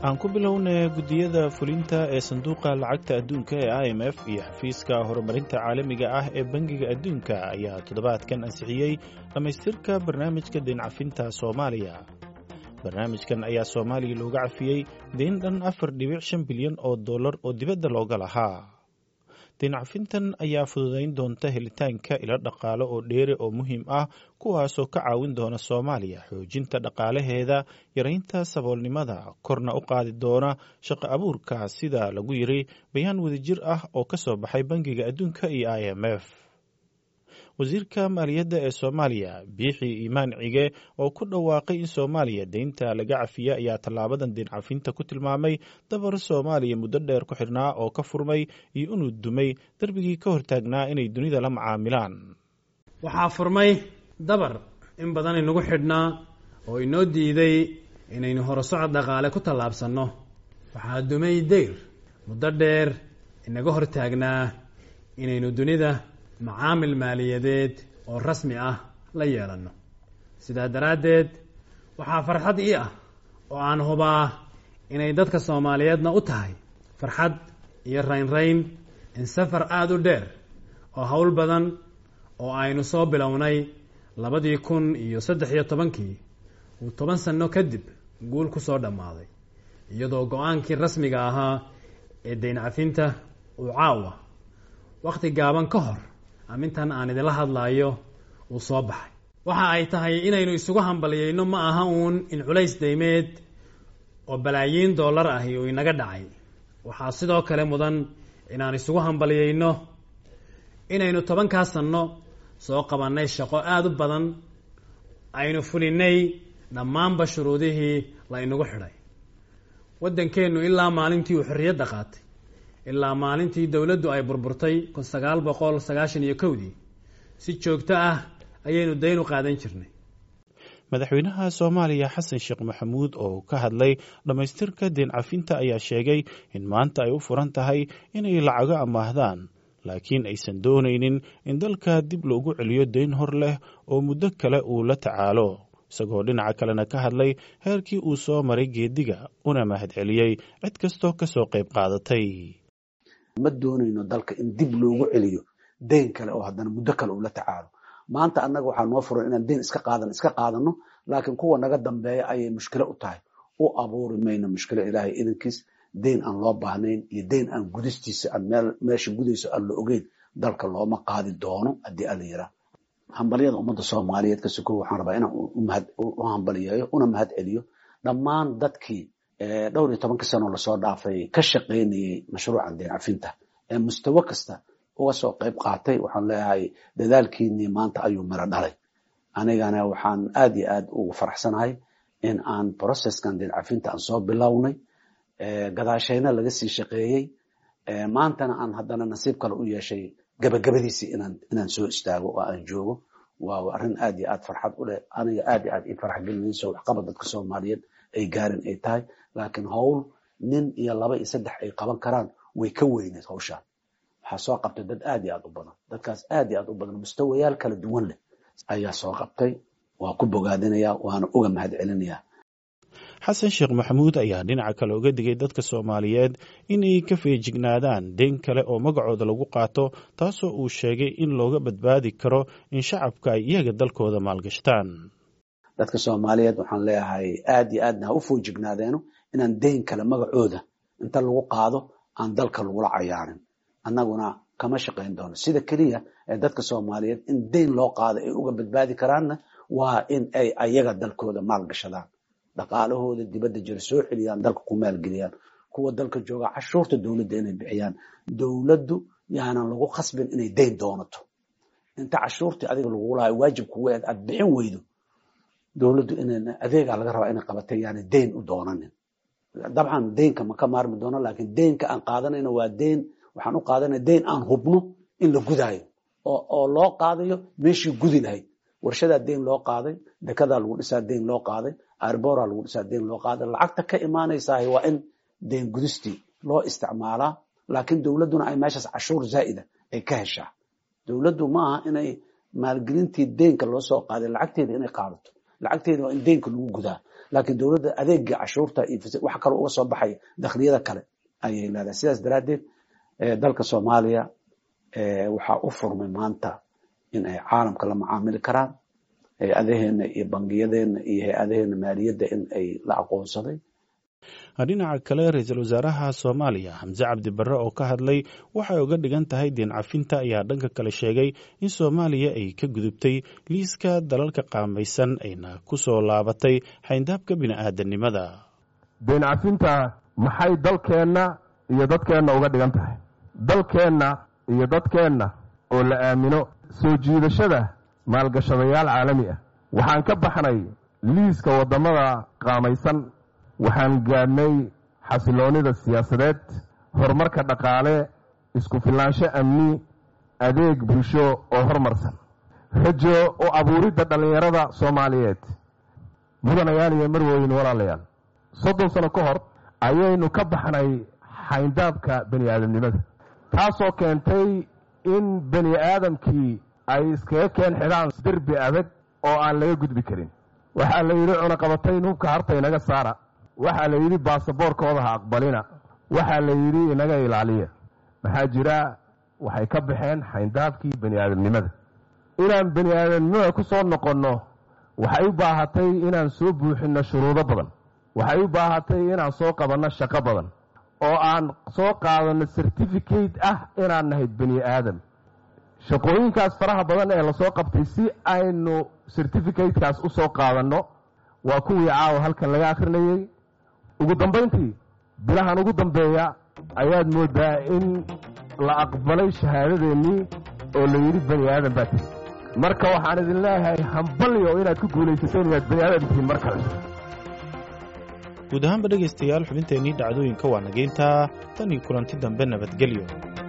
aan ku bilownay guddiyada fulinta ee sanduuqa lacagta adduunka ee i m f iyo xafiiska horumarinta caalamiga ah ee bangiga adduunka ayaa toddobaadkan ansixiyey dhammaystirka barnaamijka deencafinta soomaaliya barnaamijkan ayaa soomaaliya looga cafiyey deen dhan afar dhibic shan bilyan oo dollar oo dibadda looga lahaa deencafintan ayaa fududayn doonta helitaanka ilo dhaqaale oo dheere oo muhiim ah kuwaasoo ka caawin doona soomaaliya xoojinta dhaqaalaheeda yaraynta saboolnimada korna u qaadi doona shaqo abuurka sida lagu yiri bayaan wadajir ah oo ka soo baxay bangiga adduunka iyo i m f wasiirka maaliyadda ee soomaaliya biixi iimaan cige oo ku dhawaaqay in soomaaliya deynta laga cafiya ayaa tallaabadan deen cafinta ku tilmaamay dabar soomaaliya muddo dheer ku xidhnaa oo ka furmay iyo inuu dumay darbigii ka hortaagnaa inay dunida la macaamilaan waxaa furmay dabar in badan inagu xidhnaa oo inoo diiday inaynu horusocod dhaqaale ku tallaabsanno waxaa dumay deyr muddo dheer inaga hortaagnaa inaynu dunida macaamil maaliyadeed oo rasmi ah la yeelanno sidaa daraaddeed waxaa farxad ii ah oo aan hubaa inay dadka soomaaliyeedna u tahay farxad iyo raynrayn in safar aada u dheer oo howl badan oo aynu soo bilownay labadii kun iyo saddex iyo tobankii uu toban sanno kadib guul ku soo dhammaaday iyadoo go-aankii rasmiga ahaa ee deyn cafinta uu caawa wakhti gaaban ka hor amintan aan idinla hadlaayo uu soo baxay waxa ay tahay inaynu isugu hambaliyeyno ma aha uun in culays deymeed oo balaayiin dollar ahi uu inaga dhacay waxaa sidoo kale mudan inaan isugu hambaliyeyno inaynu tobankaa sanno soo qabannay shaqo aada u badan aynu fulinay dhammaanba shuruudihii la inagu xidhay waddankeennu ilaa maalintii uu xorriyadda qaatay ilaa maalintii dowladdu ay burburtay kun sagaal boqol sagaashan iyo kowdii si joogto ah ayaynu dayn u qaadan jirnay madaxweynaha soomaaliya xasan sheekh maxamuud oo ka hadlay dhammaystirka deen cafinta ayaa sheegay in maanta ay u furan tahay inay lacago amaahdaan laakiin aysan doonaynin in dalka dib loogu celiyo deyn hor leh oo muddo kale uu la tacaalo isagoo dhinaca kalena ka hadlay heerkii uu soo maray geediga una mahadceliyey cid kastoo ka soo qayb qaadatay ma doonayno dalka in dib loogu celiyo deyn kale oo haddana muddo kale uu la tacaalo maanta annaga waxaa noo furan inaan deyn iska qaadan iska qaadano laakiin kuwa naga dambeeya ayay mushkilo u tahay u abuuri mayno mushkilo ilaahay idankiis deyn aan loo baahnayn iyo deyn aan gudistiisa aan meel meesha gudayso aan la ogeyn dalka looma qaadi doono haddii ala yiraa hambalyada ummadda soomaaliyeed ka sokow waxaan rabaa inaan u hambaliyeeyo una mahad celiyo dhammaan dadkii dhowr iyo tobanka sano lasoo dhaafay ka shaqaynayey mashruucan deen cafinta ee mustawo kasta uga soo qayb qaatay waxaan leeyahay dadaalkiinii maanta ayuu miro dhalay anigana waxaan aad iyo aad ugu faraxsanahay in aan processkan deen cafinta aan soo bilownay gadaashayna laga sii shaqeeyey maantana aan haddana nasiib kale u yeeshay gabagabadiisii inaan inaan soo istaago oo aan joogo waa arrin aad iyo aad farxad u leh aniga aad iyo aad ii farax gelinayso waxqabad dadka soomaaliyeed ay gaarin ay tahay laakiin howl nin iyo laba iyo saddex ay qaban karaan way ka weyneed hawshaan waxaa soo qabtay dad aad iyo aad u badan dadkaas aad iyo aad u badan mustawayaal kala duwan leh ayaa soo qabtay waa ku bogaadinaya waana uga mahad celinayaa xasan sheekh maxamuud ayaa dhinaca kale uga digay dadka soomaaliyeed inay ka feejignaadaan deyn kale oo magacooda lagu qaato taasoo uu sheegay in looga badbaadi karo in shacabka ay iyaga dalkooda maalgashtaan dadka soomaaliyeed waxaan leeyahay aad iyo aadna ha u foojignaadeenno inaan deyn kale magacooda inta lagu qaado aan dalka lagula cayaarin annaguna kama shaqayn doono sida keliya ee dadka soomaaliyeed in deyn loo qaado ay uga badbaadi karaanna waa in ay ayaga dalkooda maalgashadaan dhaqaalahooda dibadda jira soo celiyaan dalka ku maalgeliyaan kuwa dalka jooga cashuurta dowladda inay bixiyaan dowladdu yaanan lagu khasbin inay deyn doonato inta cashuurtii adiga lagu lahay waajib kugu eed aad bixin weydo dowladdu ina adeegaa laga rabaa inay qabatay yaani deyn u doonanin dabcan deynka ma ka maarmi doono laakiin deynka aan qaadanayno waa deyn waxaan u qaadanaya deyn aan hubno in la gudaayo oo loo qaadayo meeshii gudi lahayd warshadaa deyn loo qaaday dekadaa lagu dhisaa deyn loo qaaday arbora lagu dhisaa deyn loo qaaday lacagta ka imaanaysaah waa in deyn gudistii loo isticmaalaa laakiin dowladduna ay meeshaas cashuur zaa'ida ay ka heshaa dowladdu ma aha inay maalgelintii deynka loo soo qaaday lacagteeda inay qaadato lacagteeda waa in deynka lagu gudaa laakiin dowladda adeega cashuurta iyo wax kale uga soo baxaya dakhliyada kale ayay leedahay sidaas daraaddeed dalka soomaaliya waxaa u furmay maanta in ay caalamka la macaamili karaan hay-adaheena iyo bangiyadeena iyo hay-adaheena maaliyadda in ay la aqoonsaday dhinaca kale ra-iisul wasaaraha soomaaliya xamse cabdi barre oo ka hadlay waxay uga dhigan tahay deen cafinta ayaa dhanka kale sheegay in soomaaliya ay ka gudubtay liiska dalalka qaamaysan ayna ku soo laabatay xayndaabka bini'aadanimada deen cafinta maxay dalkeenna iyo dadkeenna uga dhigan tahay dalkeenna iyo dadkeenna oo la aamino soo jiidashada maalgashadayaal caalami ah waxaan ka baxnay liiska waddamada qaamaysan waxaan gaadhnay xasiloonnida siyaasadeed horumarka dhaqaale isku filnaansho amni adeeg bulsho oo horumarsan rajo u abuuridda dhallinyarada soomaaliyeed mudanayaal iyo marwooyin walaalayaal soddon sano ka hor ayaynu ka baxnay xayndaabka bani aadamnimada taasoo keentay in bani aadamkii ay iskaga keen xidhaan derbi adag oo aan laga gudbi karin waxaa la yidhi cunaqabatayn hubka harta inaga saara waxaa la yidhi baasaboorkooda ha aqbalina waxaa la yidhi inaga ilaaliya maxaa jira waxay ka baxeen xayndaabkii bani aadamnimada inaan bani aadamnimada ku soo noqonno waxay u baahatay inaan soo buuxinno shuruudo badan waxay u baahatay inaan soo qabanno shaqo badan oo aan soo qaadanno certificate ah inaan nahay bani aadam shaqooyinkaas faraha badan ee lasoo qabtay si aynu certificatekaas u soo qaadanno waa kuwii caawa halkan laga akhrinayey ugu dambayntii bilahan ugu dambeeya ayaad moodaa in la aqbalay shahaadadeennii oo la yidhi bani aadan baa tihi marka waxaan idin leeyahay hambalyo inaad ku guulaysateen inaad bani aadan tihiin mar kale guud ahaanba dhegaystayaal xubinteennii dhacdooyinka waa nageyntaa tan iyo kulanti dambe nabadgelyo